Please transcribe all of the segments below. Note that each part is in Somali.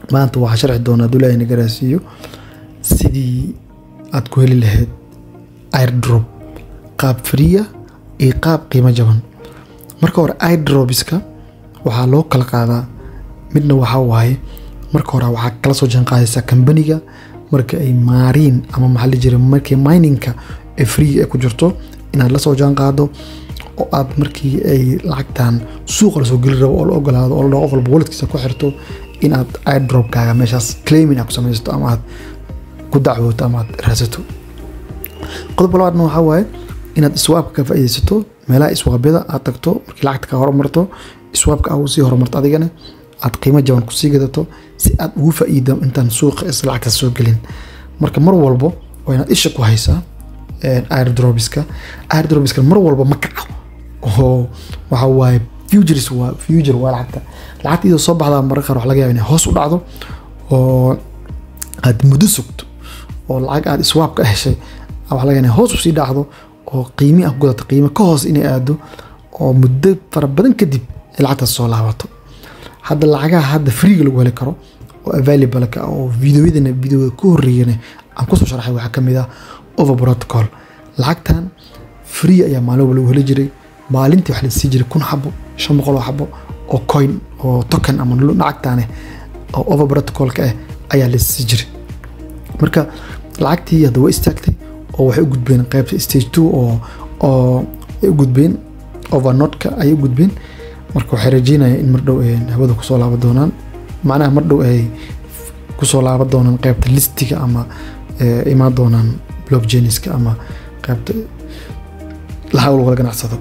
maanta waxaa sharci doonaa dulaahi nagaraasiiyo sidii aad ku heli lahayd airdrop qaab friya iyo qaab qiimo jaban marka hore airdropiska waxaa loo kala qaadaa midna waxaa waaye marka hore waxaa kala soo jaan qaadaysaa kambaniga marka ay maariin ama maxaa la jira markii miningka ee free ay ku jirto inaad la soo jaan qaado oo aad markii ay lacagtan suuqa lasoo geli rabo oo la ogolaado oo la dhaho qof walba waladkiisa ku xirto inaad airdropkaaga meeshaas claiming aad ku samaysato ama aad ku dacwooto ama aad raadsato qodobka labaadna waxaa waaye inaad iswaabka ka faa'iidaysato meelaha iswaabyada aad tagto markii lacagta ka horumarto iswaabka aad sii horumarto adigana aad qiimo jaban kusii gadato si aad ugu faa'iido intaan suuqa is lacagtaas soo gelin marka mar walbo waa inaad isha ku haysaa airdropiska airdropiska mar walba ma kaco oo waxa waaye futures waa future waa lacagta lacagta iyadoo soo baxdaa mararka qaar wax laga yaaba inay hoos u dhacdo oo aad muddo sugto oo lacag aad iswaab ka heshay wax laga yaaba inay hoos usii dhacdo oo qiimi aad ku gadato qiimo ka hoos inay aado oo muddo fara badan kadib ay lacagtaas soo laabato hadda lacagaha hadda freega lagu heli karo oo available ka oo videoyadana videoda ku horeeyana aan kusoo sharaxay waxaa kamid ah over protocol lacagtan free ayaa maalin walba lagu heli jiray maalintii wax la sii jiray kun xabo shan boqol oo xabo oo coin oo token ama lacagtaane oo over protocolka ah ayaa la sii jiray marka lacagtii hadda way istaagtay oo waxay u gudbeen qaybta stage two oo oo ay u gudbeen overnotka ayay u gudbeen marka waxay rajeynayaan in mardhow hawada kusoo laaban doonaan macnaha mardhow ay kusoo laaban doonaan qaybta listiga ama imaan doonaan blockchainiska ama qaybta lahawl wala ganacsado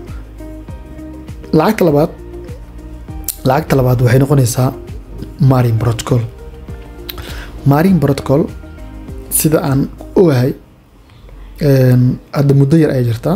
lacagta labaad lacagta labaad waxay noqonaysaa marin protocol marin protocol sida aan ogahay hadda muddo yar ay jirtaa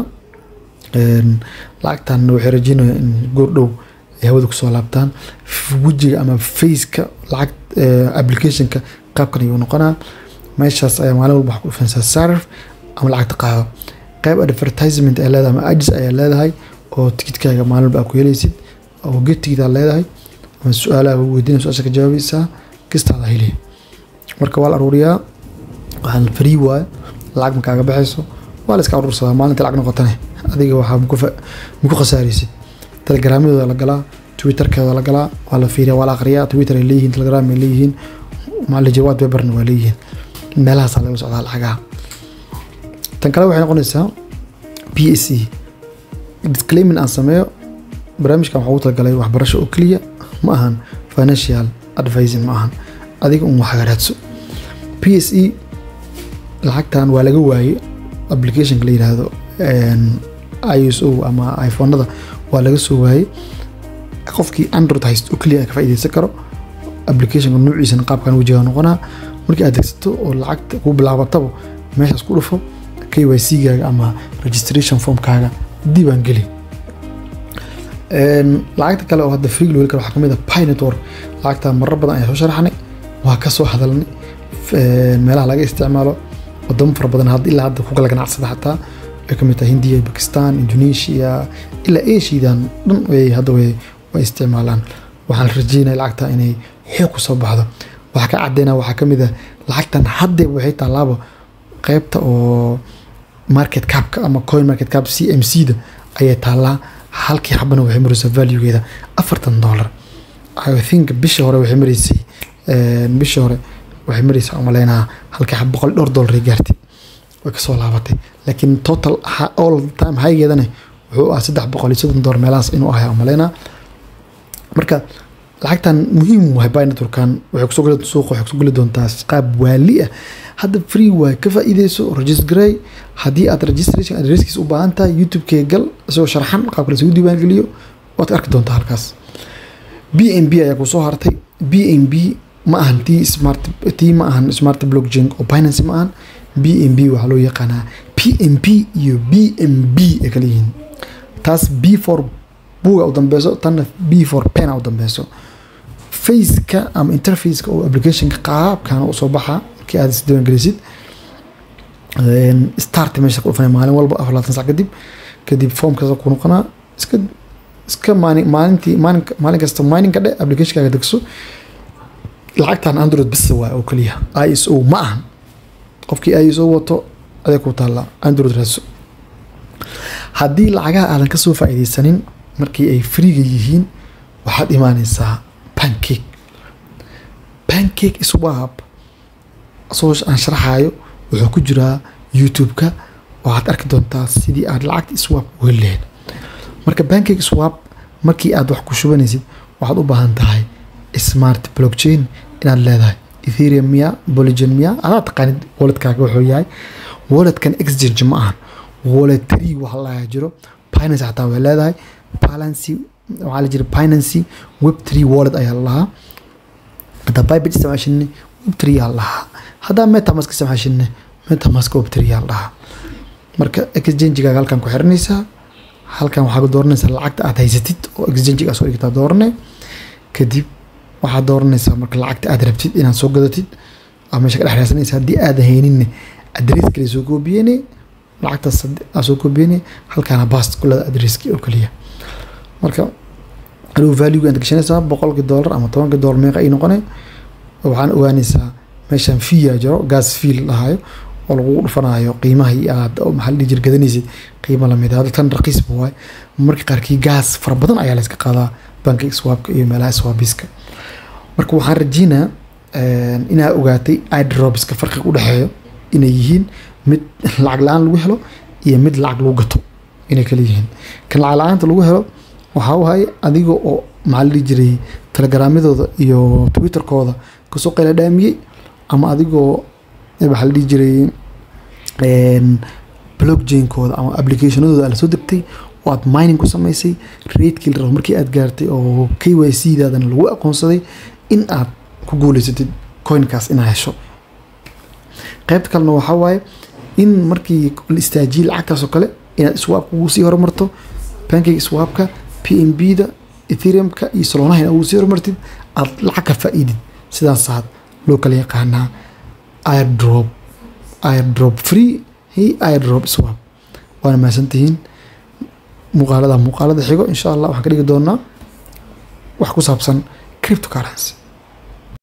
lacagtan waxay rajeynayaan in goordhow ay hawada kusoo laabtaan wejiga ama faceka lacag applicationka qaabkan ayuu noqonaa meeshaas ayaa maalin walba wax ku dhufanaysaa sarif ama lacagta qaado qayb advertisement ay leedahay ama agis ayaa leedahay oo tikidkaaga maalin walba aad ku helaysid oo get tikidaa leedahay ama su-aalaha weydiina su-aasha ka jawaabaysaa kistaada helaya marka waa la aruuriyaa waxaan free waaye lacag ma kaaga baxayso waa la iska aruursadaa maalinta lacag noqotane adiga waxaa maku khasaaraysid telegramyadooda la galaa twitterkeeda la galaa waa la fiiriya waa la aqriyaa twitter ay leeyihiin telegram ay leeyihiin maalajir waad beberna waa leeyihiin meelahaasaa laga socdaa lacagaha tan kale waxay noqonaysaa p s e disclaimin aan sameeyo barnaamijkan waxaa ugu talagalay waxbarasho oo keliya ma ahan financial advising ma ahan adiga un wax raadso p s e lacagtan waa laga waayey applicationka la yidhaahdo i s o ama iphonada waa laga soo waayey qofkii android hayst oo keliya ka faa'iidaysan karo applicationka nuuciisana qaabkan wejiga noqonaa markii aad degsato oo lacagta ku bilaabataba meeshaas ku dhufo k y c gaaga ama registration formkaaga diibaan geli lacagta kale oo hadda free lowel kale waxaa kamid ah pi network lacagta marar badan ayaa soo sharaxnay waa ka soo hadalnay meelaha laga isticmaalo wadamo fara badan had ilaa hadda ku kala ganacsada xataa ay kamid tahay hindiya bakistan indonesia ilaa asiadan dhan way hadda way way isticmaalaan waxaan rajeynaya lacagta inay xoog ku soo baxdo waxaa ka cadeyna waxaa kamid ah lacagtan haddeeba waxay taalaaba qaybta oo market capka ama coin market cap c m c da ayay taallaa halkii xabana waxay maraysaa valuegeeda afartan dollar i think bishii hore waxay maraysay bishii hore waxay maraysaa umaleynaa halkii xab boqol dhowr dollar ay gaartay way kasoo laabatay laakiin total all time highgeedana wuxuu ah saddex boqol iyo soddon dollar meelahaas inuu ahay umaleynaa marka lacagtan muhiim wahay buy networkan waxay kusoo geli suuqa waxay kusoo geli doontaa qaab waali ah hadda free waay ka faa'iideyso registrey haddii aad registration adresskiisa u baahan tahay youtube-kee gal isagoo sharxan qaabka lasugu diiwaangeliyo waad arki doontaa halkaas b n b ayaa kusoo hartay b n b ma ahan tii smart tii ma ahan smart blockchain oo binance ma ahan b n b waxaa loo yaqaanaa p n p iyo b n b ay kala yihiin taas b for buga u dambeyso tanna b for pena u dambeyso faceka ama interfaceka oo applicationka qaabkana usoo baxaa markii aad isdiiwaangelisid start meesha ku dhufanay maalin walba afar labaatan sac kadib kadib formkaas ku noqonaa iska iska maalin maalintii maalin maalin kasta mining ka dhe applicationkaaga degso lacagtan android bis waay oo keliya i s o ma ahan qofkii i s o wato aday ku taalla android raadso haddii lacagaha aadan kasoo faa'iideysanin markii ay freega yihiin waxaad imaaneysaa pancake pancake swap soo aan sharaxayo wuxuu ku jiraa youtube-ka waxaad arki doontaa sidii aad lacagta swap uga lehed marka pancake swap markii aad wax ku shubanaysid waxaad u baahan tahay smart blockchain inaad leedahay ethereum miya boligen miya adaa taqaanid walletkaaga wuxuu yahay walletkan exchange ma ahan wallet tree waxa laga jiro binance xataa way leedahay balancy waxaa la jira binancy web tree wallet ayaa lahaa haddaa bybit isticmaashine web tree yaa lahaa haddaa metamask isticmaashine metamask web tree yaa lahaa marka exchange-gaaga halkan ku xiranaysaa halkan waxaa ku dooranaysaa lacagta aad haysatid oo exchange-ga soo dhigtaa doorane kadib waxaad dooranaysaa marka lacagta aad rabtid inaad soo gadatid aa meesha ka dhex raadsanaysa haddii aadan hayninne adres kale soo koobiyene lacagtaas aa soo koobiyene halkaana baast kulada adreski oo kaliya marka adigu value aad gashanaysaa boqolkii dollar ama tobankii dollar meeqa ay noqone waxaan ogaanaysaa meeshan fiya jiro gas fiil lahayo oo lagu dhufanayo qiimahii aad maxaa la dhihi jir gadanaysid qiimo lamid ah tan raqiisba waay marka qaarkii gaas fara badan ayaa layska qaadaa bankiga swapka iyo meelaha swabiska marka waxaan rajeynaa inaad ogaatay idrobiska farqiga udhexeeyo inay yihiin mid lacag la-aan lagu helo iyo mid lacag lagu gato inay kala yihiin kan lacag la-aanta lagu helo waxaa wahay adiga oo maxaa la dhihi jiray telegramyadooda iyo twitterkooda kasoo qayla dhaamiyey ama adigoo waxaa la dhihi jiray blockchainkooda ama applicationadooda aad lasoo degtay oo aad mining ku samaysay raidkii la rabo markii aad gaartay oo k y c daadana lagu aqoonsaday in aad ku guuleysatid coinkaas inaad hesho qaybta kalena waxaa waaye in markii la istaajiyey lacagtaas oo kale inaad swapka ugu sii horumarto pancake swapka p m b da ethereumka iyo salonaha inaad ugu sii horumartid aad lacag ka faa'iidid sidaasaad loo kala yaqaanaa airdrop airdrop free iyo airdrop swap waana mahadsantihiin muuqaalada muuqaalada xigo insha allah waxaan ka dhigi doonaa wax ku saabsan cryptocurrency